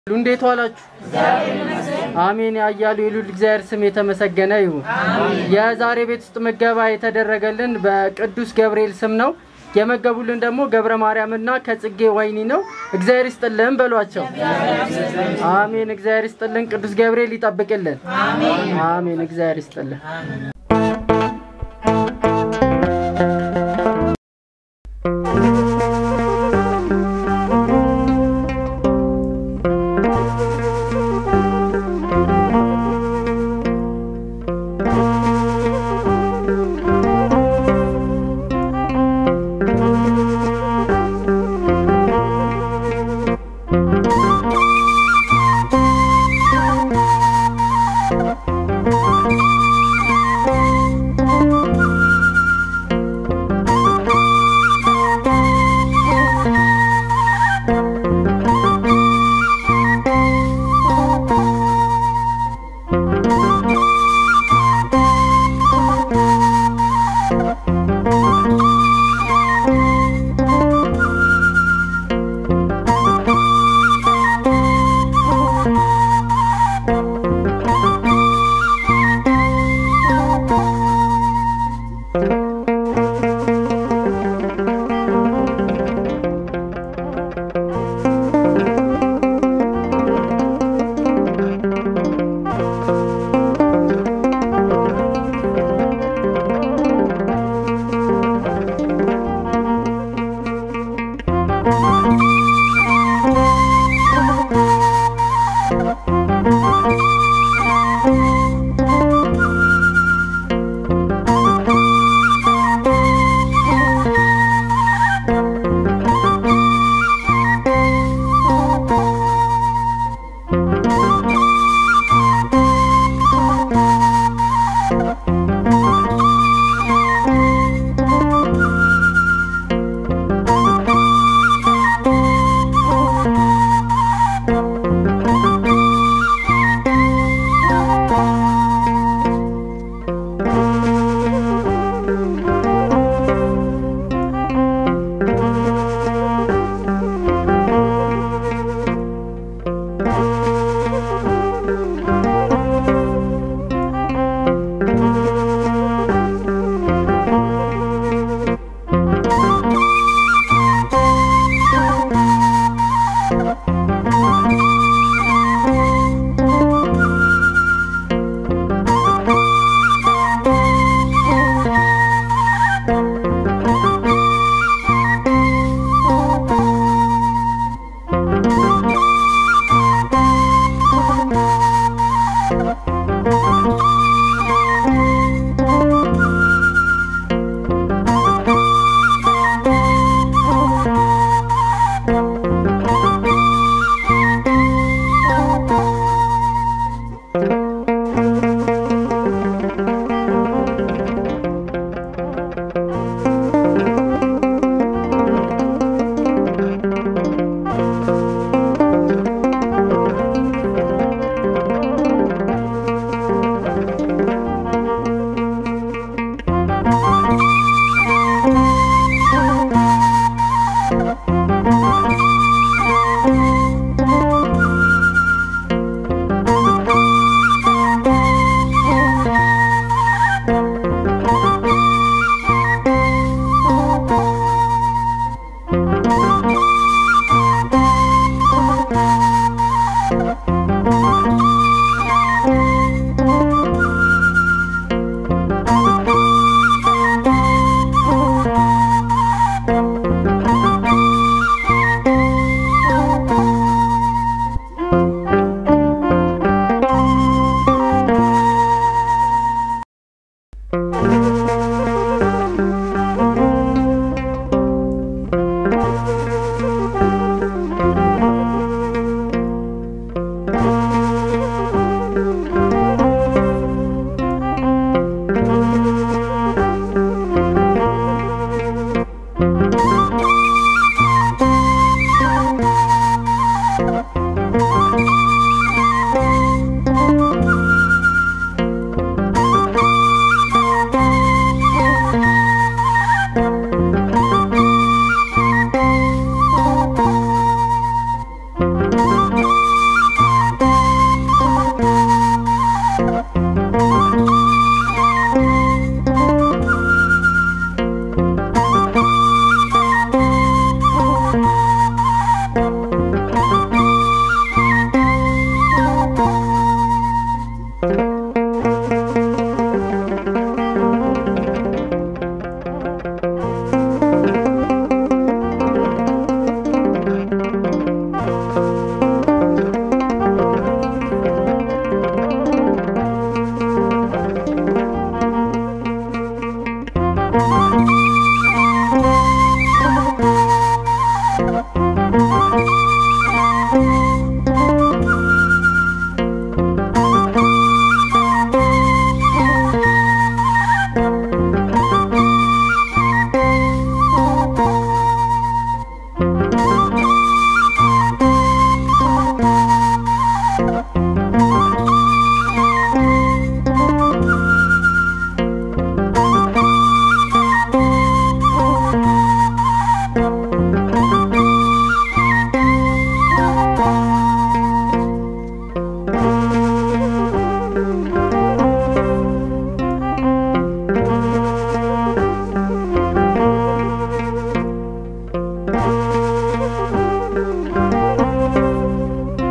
እንዴት ዋላችሁ? አሜን። ያያሉ የሉል እግዚአብሔር ስም የተመሰገነ ይሁን። የዛሬ ቤት ውስጥ ምገባ የተደረገልን በቅዱስ ገብርኤል ስም ነው። የመገቡልን ደግሞ ገብረ ማርያምና ከጽጌ ወይኒ ነው። እግዚአብሔር ይስጥልን በሏቸው። አሜን። እግዚአብሔር ይስጥልን። ቅዱስ ገብርኤል ይጠብቅልን። አሜን። እግዚአብሔር ይስጥልን።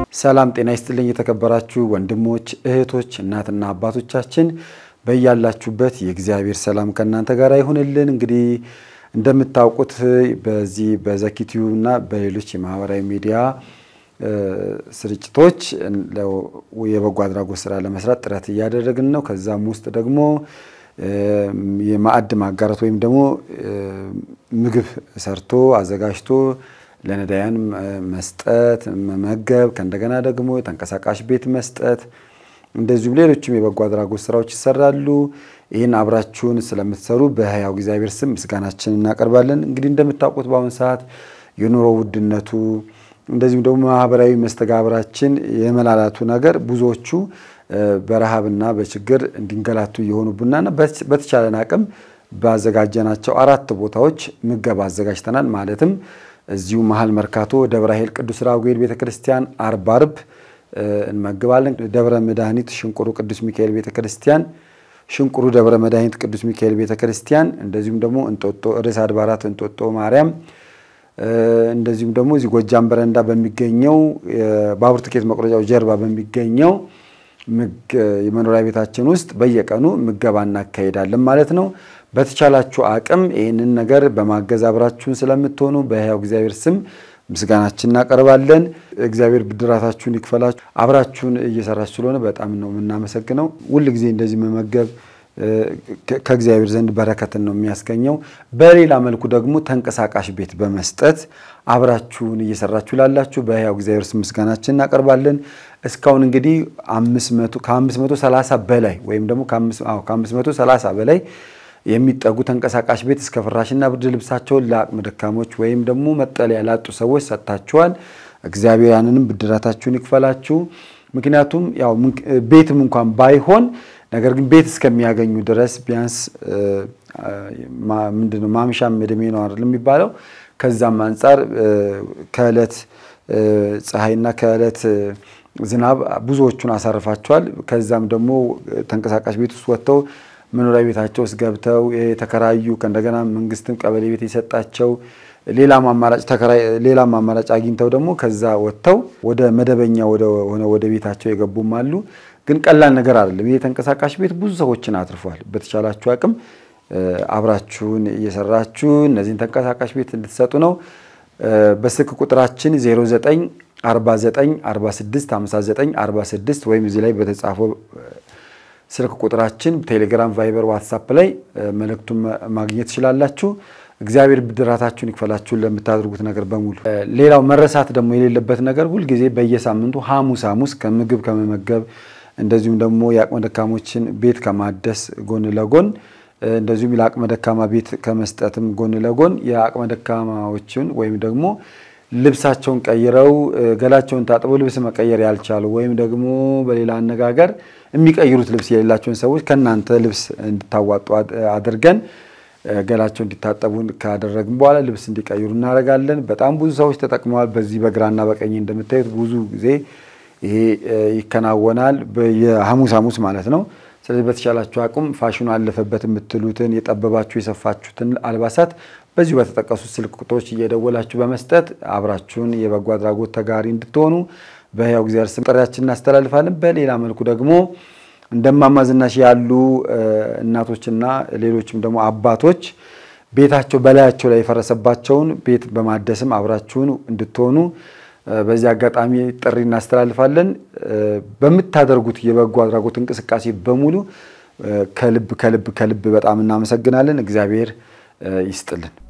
ሰላም ጤና ይስጥልኝ። የተከበራችሁ ወንድሞች እህቶች፣ እናትና አባቶቻችን በያላችሁበት የእግዚአብሔር ሰላም ከእናንተ ጋር ይሁንልን። እንግዲህ እንደምታውቁት በዚህ በዘኪቲዩ እና በሌሎች የማህበራዊ ሚዲያ ስርጭቶች የበጎ አድራጎት ስራ ለመስራት ጥረት እያደረግን ነው። ከዛም ውስጥ ደግሞ የማዕድ ማጋራት ወይም ደግሞ ምግብ ሰርቶ አዘጋጅቶ ለነዳያን መስጠት መመገብ፣ ከእንደገና ደግሞ ተንቀሳቃሽ ቤት መስጠት፣ እንደዚሁም ሌሎችም የበጎ አድራጎት ስራዎች ይሰራሉ። ይህን አብራችሁን ስለምትሰሩ በሕያው እግዚአብሔር ስም ምስጋናችን እናቀርባለን። እንግዲህ እንደምታውቁት በአሁኑ ሰዓት የኑሮ ውድነቱ እንደዚሁም ደግሞ ማህበራዊ መስተጋብራችን የመላላቱ ነገር ብዙዎቹ በረሃብና በችግር እንዲንገላቱ እየሆኑብናና በተቻለን አቅም ባዘጋጀናቸው አራት ቦታዎች ምገባ አዘጋጅተናል። ማለትም እዚሁ መሀል መርካቶ ደብረ ኃይል ቅዱስ ራጉኤል ቤተክርስቲያን አርብ አርብ እንመግባለን። ደብረ መድኃኒት ሽንቁሩ ቅዱስ ሚካኤል ቤተክርስቲያን፣ ሽንቁሩ ደብረ መድኃኒት ቅዱስ ሚካኤል ቤተክርስቲያን፣ እንደዚሁም ደግሞ እንጦጦ ርዕሰ አድባራት እንጦጦ ማርያም እንደዚሁም ደግሞ እዚህ ጎጃም በረንዳ በሚገኘው ባቡር ትኬት መቁረጫው ጀርባ በሚገኘው የመኖሪያ ቤታችን ውስጥ በየቀኑ ምገባ እናካሄዳለን ማለት ነው። በተቻላችሁ አቅም ይህንን ነገር በማገዝ አብራችሁን ስለምትሆኑ በሕያው እግዚአብሔር ስም ምስጋናችን እናቀርባለን። እግዚአብሔር ብድራታችሁን ይክፈላችሁ። አብራችሁን እየሰራችሁ ስለሆነ በጣም ነው የምናመሰግነው። ሁል ጊዜ እንደዚህ መመገብ ከእግዚአብሔር ዘንድ በረከትን ነው የሚያስገኘው። በሌላ መልኩ ደግሞ ተንቀሳቃሽ ቤት በመስጠት አብራችሁን እየሰራችሁ ላላችሁ በሕያው እግዚአብሔር ስም ምስጋናችን እናቀርባለን። እስካሁን እንግዲህ ከ530 በላይ ወይም ደግሞ ከ530 በላይ የሚጠጉ ተንቀሳቃሽ ቤት እስከ ፍራሽና ብርድ ልብሳቸውን ለአቅመ ደካሞች ወይም ደግሞ መጠለያ ላጡ ሰዎች ሰጥታችኋል። እግዚአብሔር ያንንም ብድራታችሁን ይክፈላችሁ። ምክንያቱም ያው ቤትም እንኳን ባይሆን ነገር ግን ቤት እስከሚያገኙ ድረስ ቢያንስ ምንድነው ማምሻም እድሜ ነው አይደል የሚባለው። ከዛም አንጻር ከዕለት ፀሐይና ከዕለት ዝናብ ብዙዎቹን አሳርፋቸዋል። ከዛም ደግሞ ተንቀሳቃሽ ቤት ውስጥ ወጥተው መኖሪያ ቤታቸው ውስጥ ገብተው የተከራዩ ከእንደገና መንግስትም ቀበሌ ቤት የሰጣቸው ሌላም አማራጭ ተከራይ ሌላም አማራጭ አግኝተው ደግሞ ከዛ ወጥተው ወደ መደበኛ ሆነ ወደ ቤታቸው የገቡም አሉ። ግን ቀላል ነገር አይደለም። ይህ ተንቀሳቃሽ ቤት ብዙ ሰዎችን አትርፏል። በተቻላችሁ አቅም አብራችሁን እየሰራችሁ እነዚህን ተንቀሳቃሽ ቤት እንድትሰጡ ነው። በስልክ ቁጥራችን 09 49 46 59 46 ወይም እዚህ ላይ በተጻፈው ስልክ ቁጥራችን ቴሌግራም፣ ቫይበር፣ ዋትሳፕ ላይ መልእክቱን ማግኘት ትችላላችሁ። እግዚአብሔር ብድራታችሁን ይክፈላችሁን ለምታደርጉት ነገር በሙሉ። ሌላው መረሳት ደግሞ የሌለበት ነገር ሁልጊዜ በየሳምንቱ ሐሙስ ሐሙስ ከምግብ ከመመገብ እንደዚሁም ደግሞ የአቅመ ደካሞችን ቤት ከማደስ ጎን ለጎን እንደዚሁም ለአቅመ ደካማ ቤት ከመስጠትም ጎን ለጎን የአቅመ ደካማዎችን ወይም ደግሞ ልብሳቸውን ቀይረው ገላቸውን ታጥበው ልብስ መቀየር ያልቻሉ ወይም ደግሞ በሌላ አነጋገር የሚቀይሩት ልብስ የሌላቸውን ሰዎች ከእናንተ ልብስ እንድታዋጡ አድርገን ገላቸው እንዲታጠቡ ካደረግን በኋላ ልብስ እንዲቀይሩ እናደርጋለን። በጣም ብዙ ሰዎች ተጠቅመዋል። በዚህ በግራና በቀኝ እንደምታዩት ብዙ ጊዜ ይሄ ይከናወናል። የሐሙስ ሐሙስ ማለት ነው። ስለዚህ በተቻላችሁ አቅም ፋሽኑ አለፈበት የምትሉትን የጠበባችሁ የሰፋችሁትን አልባሳት በዚሁ በተጠቀሱት ስልክ ቁጥሮች እየደወላችሁ በመስጠት አብራችሁን የበጎ አድራጎት ተጋሪ እንድትሆኑ በሕያው እግዚአብሔር ስም ጥሪያችን እናስተላልፋለን። በሌላ መልኩ ደግሞ እንደማማ ዝናሽ ያሉ እናቶችና ሌሎችም ደግሞ አባቶች ቤታቸው በላያቸው ላይ የፈረሰባቸውን ቤት በማደስም አብራችሁን እንድትሆኑ በዚህ አጋጣሚ ጥሪ እናስተላልፋለን። በምታደርጉት የበጎ አድራጎት እንቅስቃሴ በሙሉ ከልብ ከልብ ከልብ በጣም እናመሰግናለን። እግዚአብሔር ይስጥልን።